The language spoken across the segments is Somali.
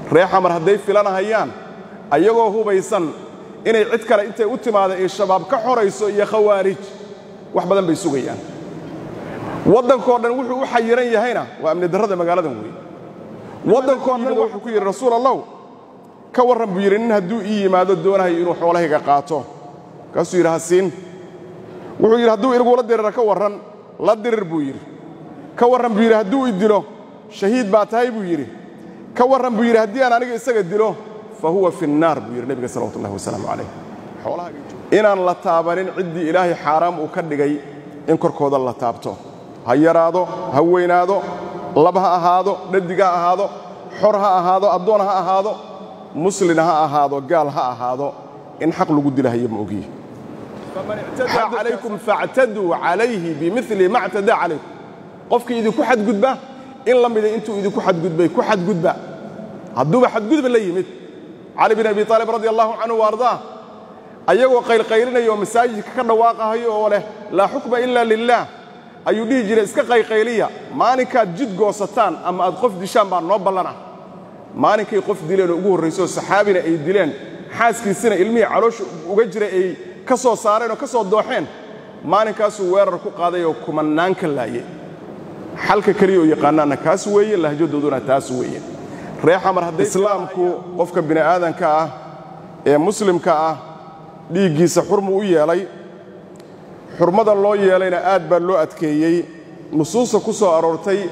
ree xamar hadday filanahayaan ayagoo hubaysan inay cid kale intay u timaada ay shabaab ka xorayso iyo khawaarij wax badan bay sugayaan waddankoo dhan wuxuu u xayiran yahayna waa amni darrada magaaladan weeye waddankoo dhan wuxuu ku yidhi rasuul allow ka warran buu yidhi nin hadduu ii yimaado doonahayo inuu xoolahayga qaato kaasuu yidhi ha siin wuxuu yidhi hadduu irigula dirira ka warran la dirir buu yidhi ka warran buu yidhi hadduu i dilo shahiid baa tahay buu yidhi ka warran buu yidhi haddii aan aniga isaga dilo fa huwa fi nnaar buu yidhi nebiga salawatu ullahi wasalaamu calayh inaan la taabanin ciddii ilaahay xaaraam uu ka dhigay in korkooda la taabto ha yaraado ha weynaado lab ha ahaado dhadig ha ahaado xor ha ahaado addoon ha ahaado muslin ha ahaado gaal ha ahaado in xaq lagu dilahayo ma ogiye calaykum factaduu calayhi bimili ma ctadaa calaykum qofkii idinku xadgudba in la mida intuu idinku xadgudbay ku xadgudba hadduuba xadgudba la yimid cali bin abi aalib radi allahu canhu wa ardaah ayagoo qaylqaylinaya oo masaajidka ka dhawaaqahayo oo leh laa xukma ila lilaah ayuu dhihi jiray iska qayqayliya maalinkaad jid goosataan ama aad qof dishaan baa noo ballan ah maalinkay qof dileen oo ugu horraysoo saxaabina ay dileen xaaskiisina ilmihii caloosha uga jiray ay ka soo saareen oo ka soo dooxeen maalinkaasuu weerar ku qaaday oo kumannaan ka laayey xalka keliya oo yaqaanaanna kaas weeye lahjadooduna taas weeye ree xamar hadday islaamku qofka bini'aadanka ah ee muslimka ah dhiiggiisa xurmu u yeelay xurmada loo yeelayna aad baa loo adkeeyey nusuusta ku soo aroortay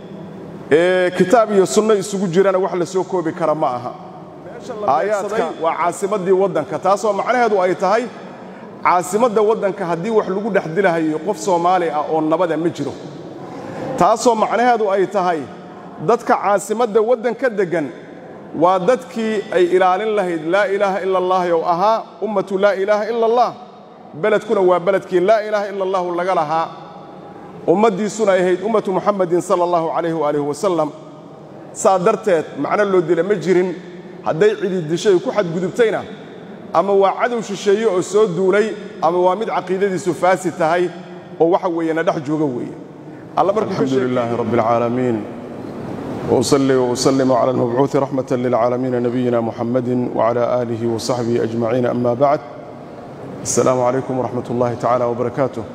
ee kitaab iyo sunno isugu jirana wax la soo koobi kara ma aha aayaadka waa caasimaddii waddanka taasoo macnaheedu ay tahay caasimadda waddanka haddii wax lagu dhex dilahayo qof soomaali ah oo nabada ma jiro taasoo macnaheedu ay tahay dadka caasimadda waddanka deggan waa dadkii ay ilaalin lahayd laa ilaaha ila allah yow ahaa ummatu laa ilaaha ila allah beledkuna waa beledkii laa ilaaha ila allahu laga lahaa ummaddiisuna ay ahayd ummatu muxammadin sala allahu calayhi waaalih wasalam saa darteed macno loo dila ma jirin hadday cidi dishay ku xadgudubtayna ama waa cadow shisheeye oo soo duulay ama waa mid caqiidadiisu faasi tahay oo waxa weeye na dhex jooga weeye alxamdu lilaahi rabbi alcaalamiin وأصلي وأسلم على المبعوث رحمة للعالمين نبينا محمد وعلى آله وصحبه أجمعين أما بعد السلام عليكم ورحمة الله تعالى وبركاته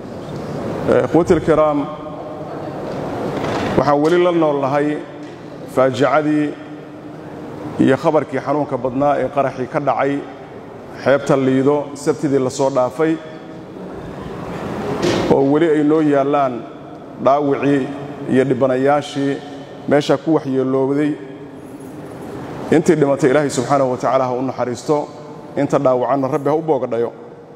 إخوتي الكرام waxaan weli la nool nahay faajicadii iyo khabarkii xanuunka badnaa ee qaraxii ka dhacay xeebta liido sabtidii la soo dhaafay oo weli ay noo yaallaan dhaawicii iyo dhibbanayaashii meeshaa ku waxyeelooday intii dhimatay ilaahay subxaanahu wa tacaala ha u naxariisto inta dhaawacanna rabbi ha u boogadhayo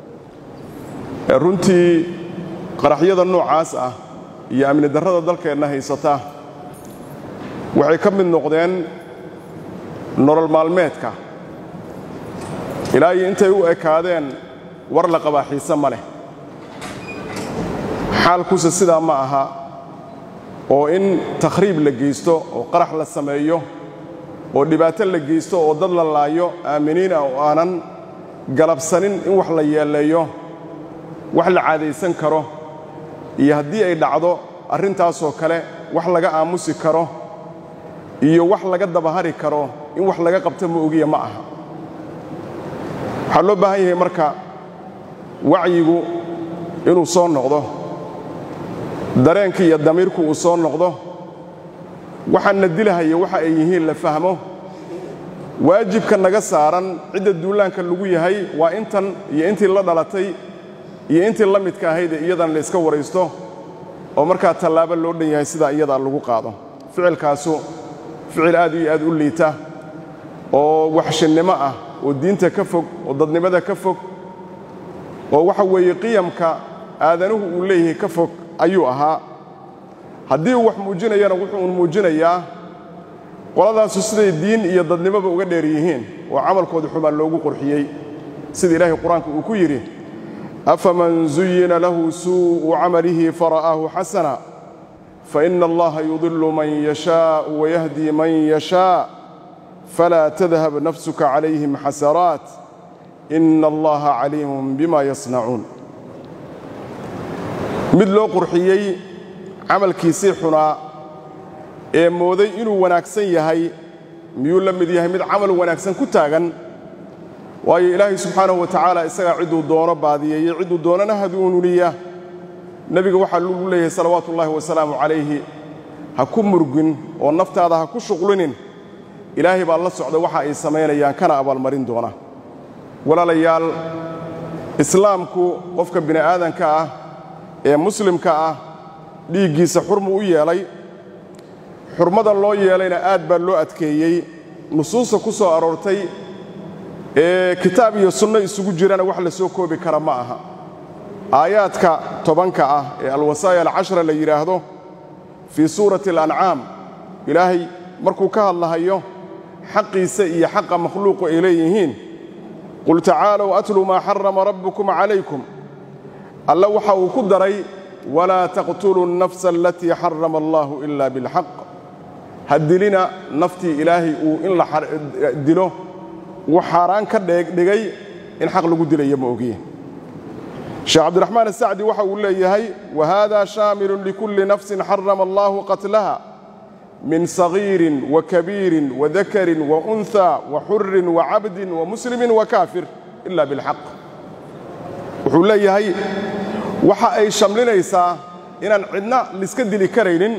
runtii qaraxyada noocaas ah iyo amni darrada dalkeenna haysata waxay ka mid noqdeen nolol maalmeedka ilaa iyo intay u ekaadeen war la qabaa xiise ma leh xaalkuse sidaa ma aha oo in takhriib la geysto oo qarax la sameeyo oo dhibaato la geysto oo dad la laayo aaminiin ah oo aanan galabsanin in wax la yeeleeyo wax la caadaysan karo iyo haddii ay dhacdo arrintaasoo kale wax laga aamusi karo iyo wax laga dabahari karo in wax laga qabto ma ogiya ma aha waxaa loo baahan yahay marka wacyigu inuu soo noqdo dareenkii iyo damiirku uu soo noqdo waxaanna dilahaya waxa ay yihiin la fahmo waajibka naga saaran cidda duulaanka lagu yahay waa intan iyo intii la dhalatay iyo intii la midka ahayd ee iyadan la iska waraysto oo markaa tallaabo loo dhan yahay sidaa iyadaa lagu qaado ficilkaasu ficil aad iyo aad u liita oo waxshinnimo ah oo diinta ka fog oo dadnimada ka fog oo waxa weeye qiyamka aadanuhu uu leeyahay ka fog ayuu ahaa haddii uu wax muujinayana wuxuu muujinayaa qoladaasu siday diin iyo dadnimoba uga dheer yihiin oo camalkooda xumaa loogu qurxiyey sida ilaahay qur-aanka uu ku yidhi afaman zuyina lahu suu'u camalihi fara'aahu xasana faina allaha yudilu man yashaa'u wayahdi man yashaa falaa tadhab nafsuka calayhim xasaraat ina allaha caliimun bima yasnacuun mid loo qurxiyey camalkiisii xunaa ee mooday inuu wanaagsan yahay miyuu la mid yahay mid camal wanaagsan ku taagan waayo ilaahay subxaanahu wa tacaala isagaa cidduu doono baadiyeeye cidduu doonana haduununiya nebiga waxaa lagu leeyahay salawaatu ullaahi wasalaamu calayhi ha ku murgin oo naftaada ha ku shuqlinin ilaahay baa la socda waxa ay samaynayaan kana abaalmarin doona walaalayaal islaamku qofka bini aadanka ah ee muslimka ah dhiiggiisa xurmu u yeelay xurmadan loo yeelayna aad baa loo adkeeyey nusuusta ku soo aroortay ee kitaab iyo sunno isugu jirana wax la soo koobi kara ma aha aayaadka tobanka ah ee alwasaaya alcashra la yidhaahdo fii suurati alancaam ilaahay markuu ka hadlahayo xaqiisa iyo xaqa makhluuqu ay leeyihiin qul tacaalow atlu maa xarama rabbukum calaykum alle waxa uu ku daray walaa taqtuluu الnafsa alatii xarama allahu ila biاlxaq ha dilina naftii ilaahay uu in la dilo uu xaaraan ka dheegdhigay in xaq lagu dilayo ma ogiye sheekh cabdiraxmaan asacdi waxa uu leeyahay wahada shaamilun likulli nafsin xarama allahu qatlaha min sagiirin wakabiirin wadakarin waunhaa waxurin wacabdin wamuslimin wakaafir ila bilxaq wuxuu leeyahay waxa ay shamlinaysaa inaan cidna liska dili karaynin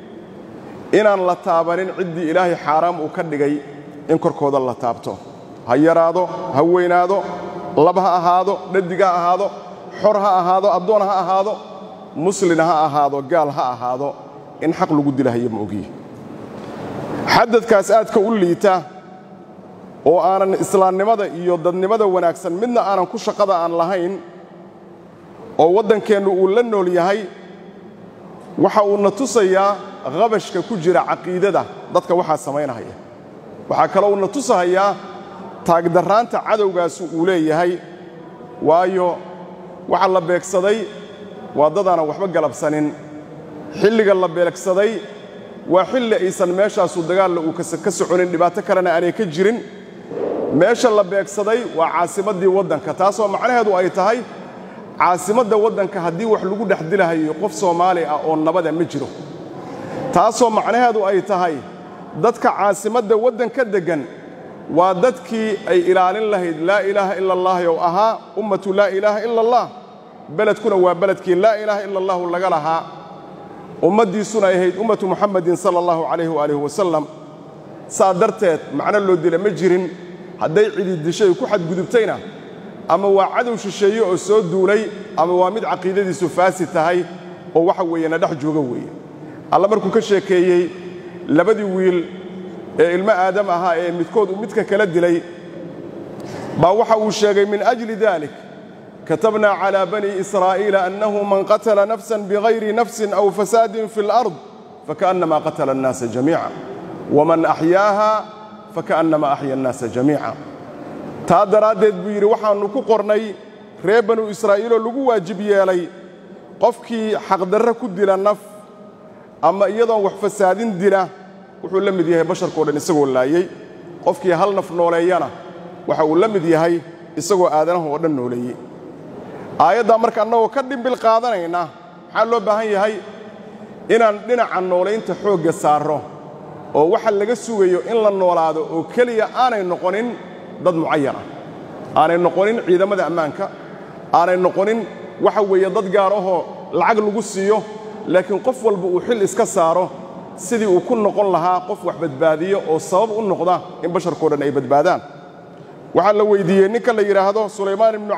inaan la taabanin ciddii ilaahay xaaraam uu ka dhigay in korkooda la taabto ha yaraado ha weynaado lab ha ahaado dhadig ha ahaado xor ha ahaado addoon ha ahaado muslin ha ahaado gaal ha ahaado in xaq lagu dilahayo ma ogiye xadadkaas aadka u liita oo aanan islaamnimada iyo dadnimada wanaagsan midna aanan ku shaqada aan lahayn oo waddankeennu uu la nool yahay waxa uuna tusayaa qabashka ku jira caqiidada dadka waxaa samaynahaya waxaa kaloo uuna tusahayaa taagdarraanta cadowgaasu uu leeyahay waayo waxa la beegsaday waa dadaanan waxba galabsanin xilliga la beegsaday waa xilli aysan meeshaasu dagaalla uu ka soconin dhibaato kalena aanay ka jirin meesha la beegsaday waa caasimaddii waddanka taasoo macnaheedu ay tahay caasimadda waddanka haddii wax lagu dhex dilahayo qof soomaali ah oo nabada ma jiro taasoo macnaheedu ay tahay dadka caasimadda waddanka deggan waa dadkii ay ilaalin lahayd laa ilaaha ila allah yow ahaa ummatu laa ilaaha ila allah beledkuna waa beledkii laa ilaaha ila allahu laga lahaa ummaddiisuna ay ahayd ummatu muxamadin sala allahu calayhi waaalih wasalam saa darteed macno loo dila ma jirin hadday cididishay ku xadgudubtayna ama waa cadow shisheeye oo soo duulay ama waa mid caqiidadiisu faasid tahay oo waxa weeye na dhex jooga weeye alla markuu ka sheekeeyey labadii wiil ee ilmo aadam ahaa ee midkood uu midka kala dilay baa waxa uu sheegay min ajli dalik katabna calى bani israa'iila annahu man qatala nafsan bigayri nafsin aw fasaadin fi اlأrض fakaأnama qatala الnaasa jamiica waman axyaaha fakaأnama axya الnaasa jamiica taa daraaddeed buu yidhi waxaannu ku qornay reer banu israa'iiloo lagu waajib yeelay qofkii xaqdarre ku dila naf ama iyadoon wax fasaadin dila wuxuu la mid yahay basharkao dhan isagoo laayey qofkii hal naf nooleeyana waxa uu la mid yahay isagoo aadanaha oo dhan nooleeyey aayaddaa marka annagoo ka dhimbil qaadanayna maxaa loo baahan yahay inaan dhinaca noolaynta xoogga saarro oo waxa laga sugayo in la noolaado oo keliya aanay noqonin dad mucayan ah aanay noqonin ciidamada ammaanka aanay noqonin waxa weeye dad gaar ahoo lacag lagu siiyo laakiin qof walba uu xil iska saaro sidii uu ku noqon lahaa qof wax badbaadiyo oo sabab u noqda in basharkao dhan ay badbaadaan waxaa la weyddiiyey ninka la yidhaahdo sulaymaan ibnu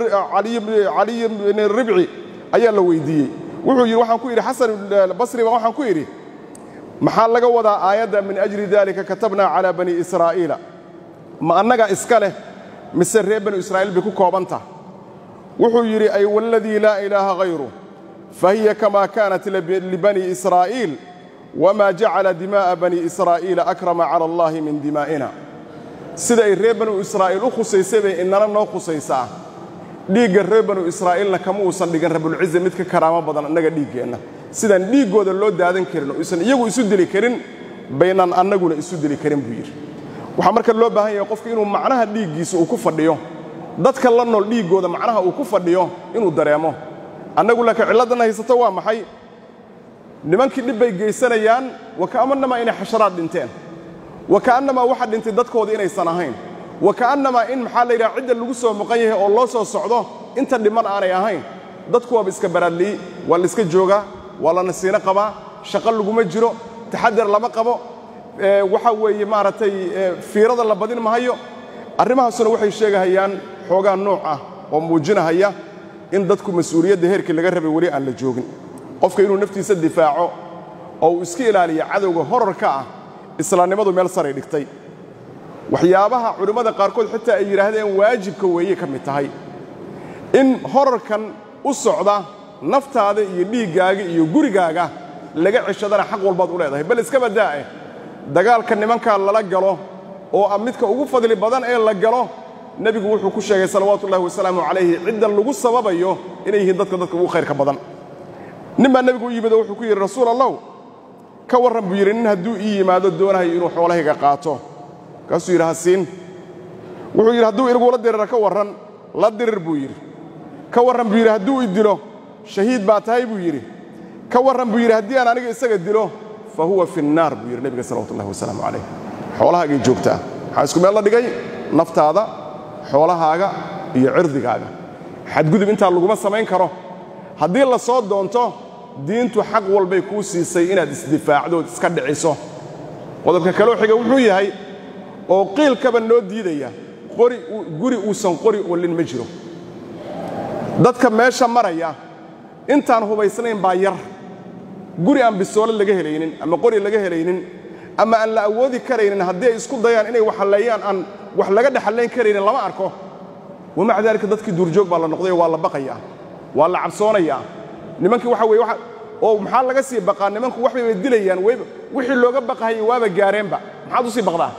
caliy bni ribci ayaa la weyddiiyey wuxuu yidhi waxaan ku yidhi xasan basri baa waxaan ku yidhi maxaa laga wadaa aayadda min ajli dalika katabna calaa bani israa'iila ma annaga iska leh mise reer banu israa'iil bay ku koobantah wuxuu yidhi ay waladii laa ilaaha hayru fa hiya kamaa kaanat libani israa'iil wamaa jacala dimaa'a bani israa'iila akrama cala allahi min dimaa'ina sida ay reer banu israa'iil u khusaysay bay inana noo khusaysaa dhiigga reer banu israa'iilna kama uusan dhigan rabulciza mid ka karaamo badan annaga dhiiggeenna sidaan dhiiggooda loo daadan karin oo isan iyagu isu dili karin baynaan annaguna isu dili karin buu yidhi waxaa marka loo baahan yahay qofka inuu macnaha dhiiggiisa uu ku fadhiyo dadka la nool dhiiggooda macnaha uu ku fadhiyo inuu dareemo annagu laakiin cilladdanna haysato waa maxay nimankii dhib bay geysanayaan wa ka'amannama inay xasharaad dhinteen wa ka'annamaa waxa dhintay dadkoodii inaysan ahayn wa ka'annamaa in maxaa la yidhaha cidda lagu soo maqan yahay oo loo soo socdo inta dhiman aanay ahayn dadku waaba iska baraadliyi waa la iska joogaa waa la nasiino qabaa shaqo laguma jiro taxadar lama qabo waxa weeye maaragtay fiirada la badin mahayo arrimahaasuna waxay sheegahayaan xoogaa nooc ah oo muujinahaya in dadku mas-uuliyadda heerkii laga rabay weli aan la joogin qofka inuu naftiisa difaaco oo uu iska ilaaliyo cadowga horarka ah islaamnimadu meel saray dhigtay waxyaabaha culimmada qaarkood xitaa ay yidhaahdeen waajibka weeye ka mid tahay in horarkan u socda naftaada iyo dhiiggaaga iyo gurigaaga laga ceshadana xaq walbaad u leedahay bal iska baddaa'e dagaalka nimankaa lala galo oo ah midka ugu fadli badan ee la galo nebigu wuxuu ku sheegay salawaatuullahi wasalaamu calayhi cidda lagu sababayo inay yihiin dadka dadka ugu khayrka badan nin baa nebigu u yimid oo wuxuu ku yidhi rasuul allahu ka warran buu yidhi nin hadduu ii yimaado doonahayo inuu xoolahayga qaato kaasuu yidhi ha siin wuxuu yidhi hadduu irigula dirira ka warran la dirir buu yidhi ka warran buu yidhi hadduu i dilo shahiid baa tahay buu yidhi ka warran buu yidhi haddii aan aniga isaga dilo fa huwa fi nnaar buu yidhi nebiga salawatullahi wasalaamu calayh xoolahaagay joogtaa waxaa isku meel la dhigay naftaada xoolahaaga iyo cirdigaaga xadgudub intaa laguma samayn karo haddii la soo doonto diintu xaq walbay kuu siisay inaad isdifaacdood iska dhiciso qodobka kaloo xiga wuxuu yahay oo qiilkaba noo diidaya qori guri uusan qori oolin ma jiro dadka meesha maraya intaan hubaysnayn baa yar guri aan bisoolo laga helaynin ama qori laga helaynin ama aan la awoodi karaynin haddii ay isku dayaan inay waxhalleeyaan aan wax laga dhexallayn karaynin lama arko wamaca daalika dadkii duurjoog baa la noqday waa la baqayaa waa la cabsoonayaa nimankii waxa weye oo maxaa laga sii baqaa nimanku wax bayba dilayaan weyba wixii looga baqahayay waaba gaareenba maxaad u sii baqdaa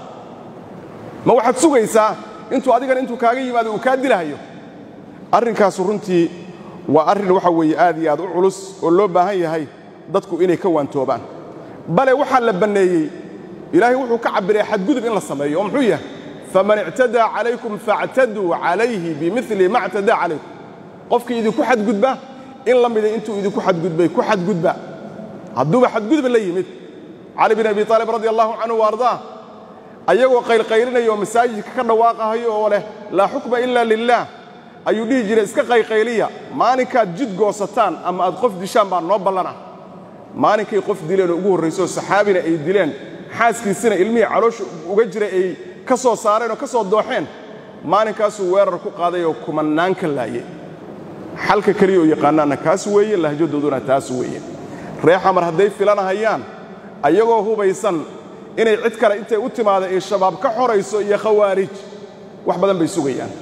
ma waxaad sugaysaa intuu adigan intuu kaaga yimaado uu kaa dilahayo arrinkaasu runtii waa arrin waxa weeye aad iyo aad u culus oo loo baahan yahay dadku inay ka waantoobaan bale waxaa la banneeyey ilaahay wuxuu ka cabbiray xadgudub in la sameeyo oo muxuu yahay faman ictadaa calaykum faactaduu calayhi bimili ma ctadaa calaykum qofkii idinku xadgudba in la mida intuu idinku xadgudbay ku xadgudba hadduuba xadgudub la yimid cali bin abi aalib radi allahu canhu wa ardaah ayagoo qaylqaylinaya oo masaajidka ka dhawaaqahayo oo leh laa xukma ila lilaah ayuu dhihi jiray iska qaylqayliya maalinkaad jid goosataan ama aad qof dishaan baa noo ballanah maalinkay qof dileen oo ugu horrayso saxaabina ay dileen xaaskiisina ilmihii caloosha uga jiray ay ka soo saareen oo ka soo dooxeen maalinkaasuu weerar ku qaaday oo kumannaan ka laayey xalka keliya oo yaqaanaanna kaas weeye lahjadooduna taas weeye reexamar hadday filanahayaan ayagoo hubaysan inay cid kale intay u timaada ay shabaab ka xorayso iyo khawaarij wax badan bay sugayaan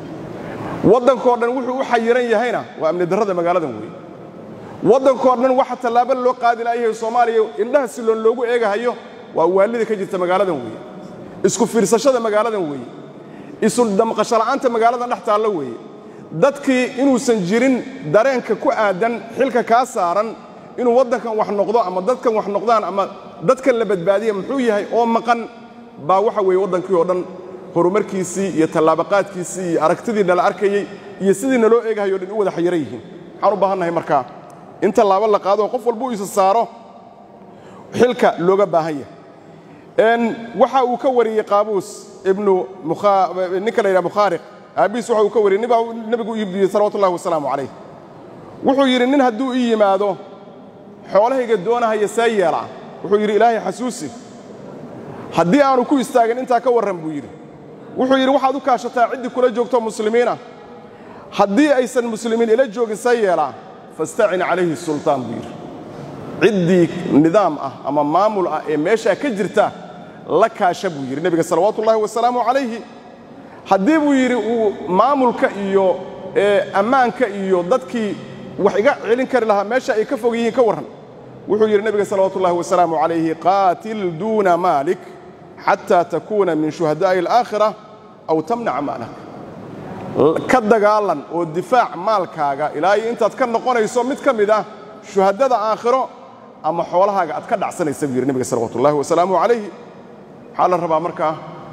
waddankoo dhan wuxuu u xayiran yahayna waa amni darrada magaaladan weeye waddankoo dhan waxa tallaabo loo qaadi laayahay soomaaliya indhaha siloon loogu eegahayo waa waalida ka jirta magaaladan weeye isku fiirsashada magaaladan weeye isu damqashola'aanta magaaladan dhex taallo weeye dadkii inuusan jirin dareenka ku aadan xilka kaa saaran inuu waddankan wax noqdo ama dadkan wax noqdaan ama dadkan la badbaadiya muxuu yahay oo maqan baa waxa weeye waddankii oo dhan horumarkiisii iyo tallaabaqaadkiisii iyo aragtidii nala arkayey iyo sidii naloo eegahayo dhan u wada xayiran yihiin waxaan u baahannahay markaa in tallaabo la qaado oo qof walba u isa saaro xilka looga baahan yahay waxa uu ka wariyey qaabuus ibnu ninka la yidhaha bukhaariq aabbihiis waxa uu ka wariyey nibaa nebigu u iibdiyey salawatu ullahi wasalaamu calayh wuxuu yidhi nin hadduu ii yimaado xoolahayga doonahaya see yeelaa wuxuu yidhi ilaahay xasuusi haddii aanu ku istaagin intaa ka warran buu yidhi wuxuu yidhi waxaad u kaashataa ciddii kula joogto muslimiinah haddii aysan muslimiin ila joogin see yeelaa fastacin calayhi sultaan buu yidhi ciddii nidaam ah ama maamul ah ee meeshaa ka jirta la kaasha buu yidhi nebiga salawaatuullahi wasalaamu calayhi haddii buu yidhi uu maamulka iyo ammaanka iyo dadkii wax iga celin kari lahaa meesha ay ka fog yihiin ka warran wuxuu yidhi nebiga salawaatuullahi wasalaamu calayhi qaatil duuna maalik xataa takuuna min shuhadaa'i alaakhira aw tamnaca maalak ka dagaalan oo difaac maalkaaga ilaa iyo intaad ka noqonayso mid ka mid ah shuhaddada aakhiro ama xoolahaaga aad ka dhacsanaysa buu yidhi nebiga salawatuullahi wasalaamu calayhi waxaa la rabaa markaa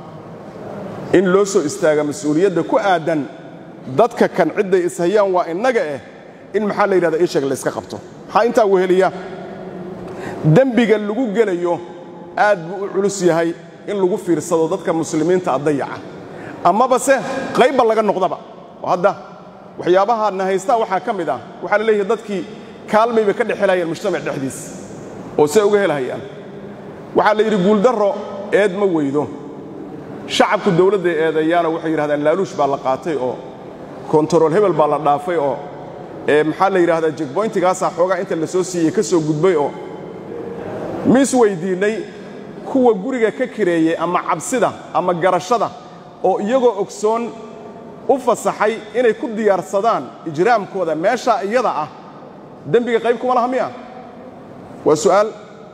in loo soo istaaga mas-uuliyadda ku aaddan dadka kan cidday ishayaan waa innaga eh in maxaa la yidhahda ishag layska qabto maxaa intaa weheliya dembiga lagu gelayo aad buu u culus yahay in lagu fiirsado dadka muslimiinta addayaca amaba se qaybba laga noqdaba oo hadda waxyaabaha na haystaa waxaa ka mid ah waxaa la leeyahay dadkii kaalmay bay ka dhex helayaan mujtamac dhexdiis oo see uga helhayaan waxaa la yidhi guuldarro eed ma weydo shacabku dawladda eedeeyaana waxay yidhahdaan laaluush baa la qaatay oo kontarool hebel baa la dhaafay oo maxaa la yidhaahdaa jegboyntigaasaa xoogaa inta la soo siiyey ka soo gudbay oo miis weyddiinnay kuwa guriga ka kireeyey ama cabsida ama garashada oo iyagoo ogsoon u fasaxay inay ku diyaarsadaan ijraamkooda meeshaa iyada ah dembiga qayb kuma laha miya waa su'aal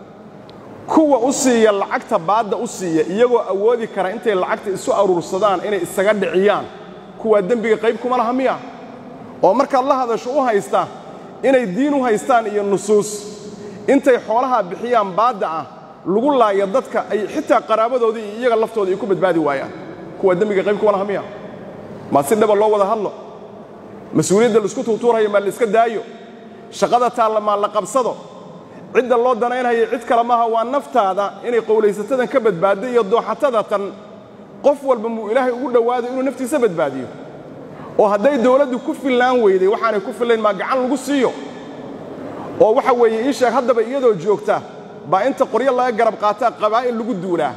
kuwa u siiya lacagta baadda u siiya iyagoo awoodi kara intay lacagta isu aruursadaan inay isaga dhiciyaan kuwaa dembiga qayb kuma laha miya oo markaad la hadasho u haysta inay diin u haystaan iyo nusuus intay xoolaha bixiyaan baadda ah lagu laaya dadka ay xitaa qaraabadoodii iyo iyaga laftooda ay ku badbaadi waayaan kuwaa dembiga qayb kuma laha miya maa si dhaba loo wada hadlo mas-uuliyadda laisku tuutuurhayo maa la iska daayo shaqada taalla maa la qabsado cidda loo danaynhaya cid kale maaha waa naftaada inay qowlaysatadan ka badbaaddo iyo dooxatada tan qof walba muu ilaahay ugu dhowaado inuu naftiisa badbaadiyo oo hadday dawladdu ku fillaan weyday waxaanay ku fillayn maa gacan lagu siiyo oo waxa weeye ii sheeg haddaba iyadoo joogta baa inta qoryo laga garab qaataa qabaa'il lagu duulaa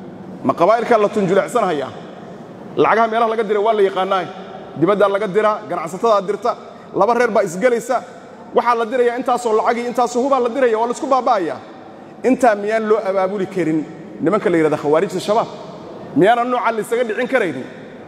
ma qabaa'ilkaa la tunjuleecsanhayaa lacagaha meelaha laga diray waa la yaqaannaa dibaddaa laga diraa ganacsatada dirta laba reer baa isgelaysa waxaa la dirayaa intaasoo lacagii intaasoo hubaa la diraya waa laisku baaba'aya intaa miyaan loo abaabuli karin nimanka la yidhahda khawaarijta shabaab miyaanan noocaa laysaga dhicin karaynin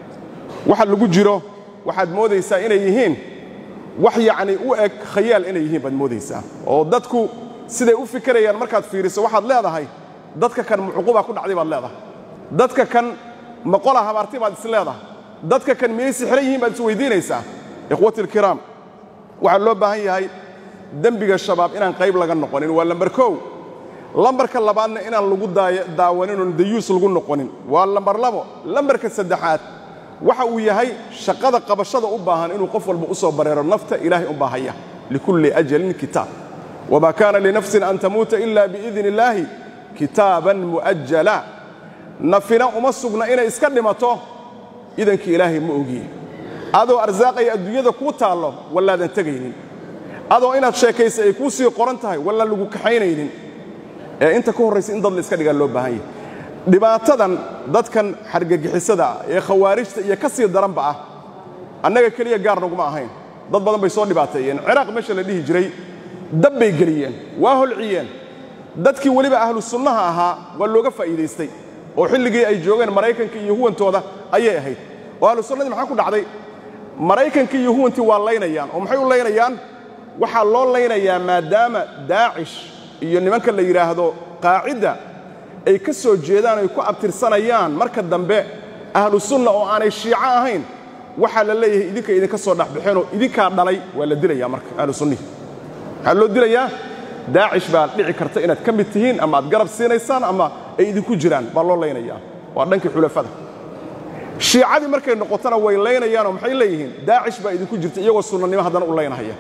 waxa lagu jiro waxaad moodaysaa inay yihiin wax yacni u eg khayaal inay yihiin baad moodaysaa oo dadku siday u fikirayaan markaad fiiriso waxaad leedahay dadka kan mucuqubaa ku dhacday baad leedahay dadka kan maqola habaarti baad is leedahay dadka kan miyay sixran yihiin baad is weydiinaysaa ikhwati alkiraam waxaa loo baahan yahay dembiga shabaab inaan qayb laga noqonin waa lambar kow lambarka labaadna inaan lagu daawanin oon dayuus lagu noqonin waa lambar labo lambarka saddexaad waxa uu yahay shaqada qabashada u baahan inuu qof walba u soo bareero nafta ilaahay u baahaya likulli ajalin kitaab wamaa kaana linafsin an tamuuta ila biidni illaahi kitaaban mu'ajala nafina uma sugna inay iska dhimato idankii ilaahay ma ogiye adoo arsaaqaya adduunyada kuu taallo wallaadan tegaynin adoo inaad sheekaysa ay kuu sii qoran tahay wallaan lagu kaxaynaynin ee inta ka horraysa in dad la iska dhigaa loo baahan yahay dhibaatadan dadkan xargagixisada ah ee khawaarijta iyo ka sii daranba ah annaga keliya gaar naguma ahayn dad badan bay soo dhibaateeyeen ciraaq meesha la dhihi jiray dab bay geliyeen waa holciyeen dadkii weliba ahlu sunnaha ahaa waa looga faa'iidaystay oo xilligii ay joogeen maraykanka iyo huwantooda ayay ahayd oo ahlu sunnadii maxaa ku dhacday maraykankii iyo huwantii waa laynayaan oo maxay u laynayaan waxaa loo laynayaa maadaama daacish iyo nimanka la yidhaahdo qaacidda ay ka soo jeedaan ay ku abtirsanayaan marka dambe ahlu sunna oo aanay shiico ahayn waxaa la leeyahay idinka idinka soo dhexbaxeenoo idinkaa dhalay waa la dilayaa marka ahlu sunnihii waxaa loo dilayaa daacish baa dhici karta inaad ka mid tihiin ama aad garab siinaysaan ama ay idinku jiraan baa loo laynayaa waa dhankii xulafada shiicadii markay noqotona way laynayaanoo maxay leeyihiin daacish baa idinku jirta iyagoo sunnanimo haddana u laynahaya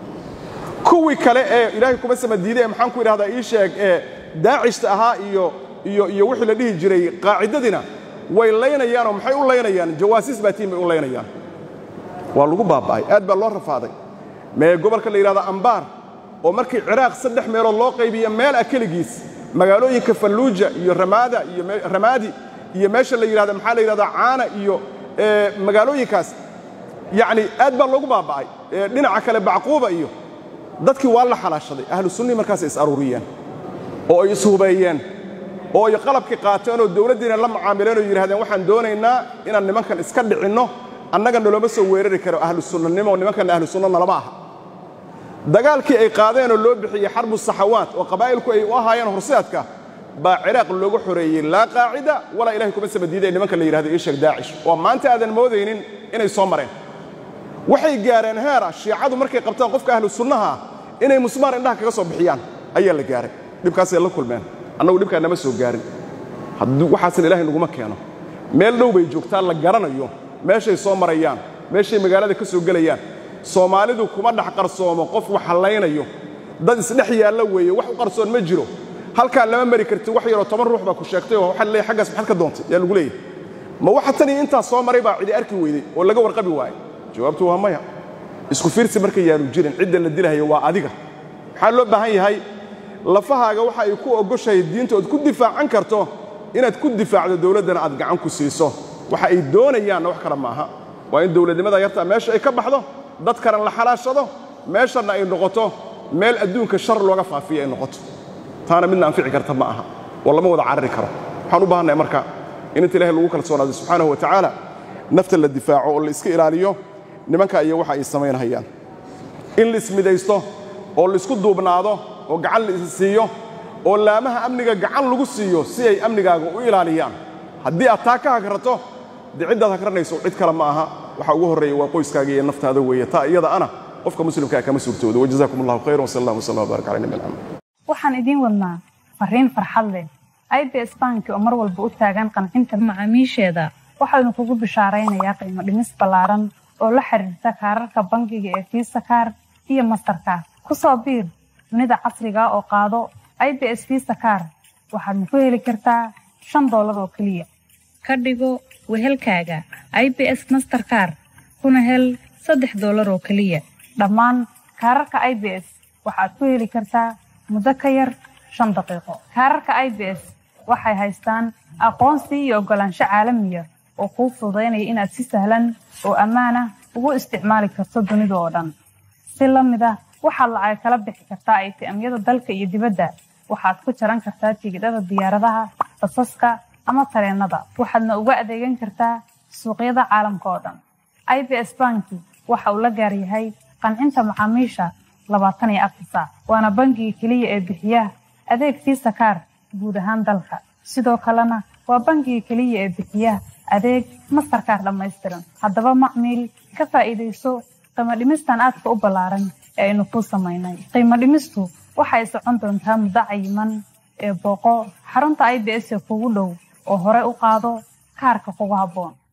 kuwii kale ee ilaahay kuma samadiiday ee maxaan ku idhahdaa ii sheeg ee daacishta ahaa iyo iyo iyo wixii la dhihi jiray qaacidadiina way laynayaanoo maxay u laynayaan jawaasiis baatiin bay u laynayaan waa lagu baaba'ay aad baa loo rafaaday mee gobolka la yidhahda ambaar oo markii ciraaq saddex meelood loo qaybiya meel ah keligiis magaalooyinka falluuja iyo ramaada iyo ramaadi iyo meesha la yidhahda maxaa la yidhahdaa caana iyo magaalooyinkaas yacni aad baa loogu baaba'ay dhinaca kale bacquuba iyo dadkii waa la xalaashaday ahlu sunnii markaasay is aruuriyeen oo ay ishubeeyeen oo ay qalabkii qaateen oo dawladdiina la mucaamileen oo yidhahdeen waxaan doonaynaa inaan nimankan iska dhicinno annaga nalooma soo weerari karo ahlu sunnanimo nimankanna ahlu sunna nalama aha dagaalkii ay qaadeen oo loo bixiyey xarbu saxawaat oo qabaa'ilku ay u ahaayeen horseedka baa ciraaq looga xoreeyey laa qaacida walaa ilahay kuma samadiiday nimanka la yidhahdo ii sheeg daacish oo maanta aadan moodaynin inay soo mareen waxay gaareen heera shiicadu markay qabtaan qofka ahlu sunnaha inay musmaar indhaha kaga soo bixiyaan ayaa la gaaray dhibkaasay la kulmeen annagu dhibkaa nama soo gaarin waxaasna ilaahay naguma keeno meel dhow bay joogtaan la garanayo meeshay soo marayaan meeshay magaalada ka soo gelayaan soomaalidu kuma dhex qarsoomo qof wax hallaynayo dad isdhex yaalla weeye wax u qarsoon ma jiro halkaa lama mari karti wax yaroo toban ruux baa ku sheegtay oo waxaa leeyahay xaggaas maxaad ka doontay yaa lagu leeyahay ma waxa tan iyo intaas soo maray baa cidi arki weyday oo laga warqabi waayey jawaabtu waa maya isku fiirsi marka yaanu jirin cidda la dilahayo waa adiga waxaa loo baahan yahay lafahaaga waxa ay ku ogoshahay diinta ood ku difaacan karto inaad ku difaacdo dowladdana aad gacan ku siiso waxa ay doonayaanna wax kale maaha waa in dowladnimada yartaa meesha ay ka baxdo dadkana la xalaashado meeshanna ay noqoto meel adduunka shar looga faafiya ay noqoto taana midna anfici karta ma aha oo lama wada carari karo waxaan u baahannahay marka in inta ilahay lagu kalsoonaado subxaanahu wa tacaala nafta la difaaco oo la iska ilaaliyo nimanka iyo waxa ay samaynahayaan in la ismidaysto oo laisku duubnaado oo gacan la is siiyo oo laamaha amniga gacan lagu siiyo si ay amnigaaga u ilaaliyaan haddii aad taa ka hagrato dee ciddaad hagranayso cid kale ma aha waxa ugu horreeya waa qoyskaaga iyo naftaada weeye taa iyada ana qofka muslimkaa kama suurtoodo wajazaakum allahu khayran wasala allah waslam wabaarak cala nabi alxamd waxaan idiin wadnaa fariin farxad leh ibs banki oo mar walba u taagan qancinta macaamiisheeda waxaanu kugu bishaaraynayaa qiimo dhimis ballaaran oo la xiriirta kaararka bangiga ee fiisa kaar iyo mastarkaar ku soo biir dunida casriga oo qaado ibs fiisa kaar waxaadna ku heli kartaa shan doolar oo keliya ka dhigo wehelkaaga ibs masterkaar kuna hel saddex doolar oo keliya dhammaan kaararka ibs waxaad ku heli kartaa muddo ka yar shan daqiiqo kaararka ibs waxay haystaan aqoonsi iyo oggolaansho caalamiya oo kuu fududaynaya inaad si sahlan oo ammaanah ugu isticmaali karto dunida oo dhan si la mid ah waxaad lacag kala bixi kartaa aytiamyada dalka iyo dibadda waxaad ku jaran kartaa tigidhada diyaaradaha basaska ama tareennada waxaadna uga adeegan kartaa suuqyada caalamka oo dhan ibs banki waxa uu la gaar yahay qancinta macaamiisha labaatan iyo afar saac waana bangiga keliya ee bixiya adeeg fiisa kaar guud ahaan dalka sidoo kalena waa bangiga keliya ee bixiya adeeg mastarkaar dhammaystiran haddaba macmiil ka faa'iidayso qiimo dhimistan aadka u ballaaran ee aynu kuu samaynay qiimo dhimistu waxay socon doontaa muddo cayiman ee booqo xarunta ibs ee kugu dhow oo hore u qaado kaarka kugu habboon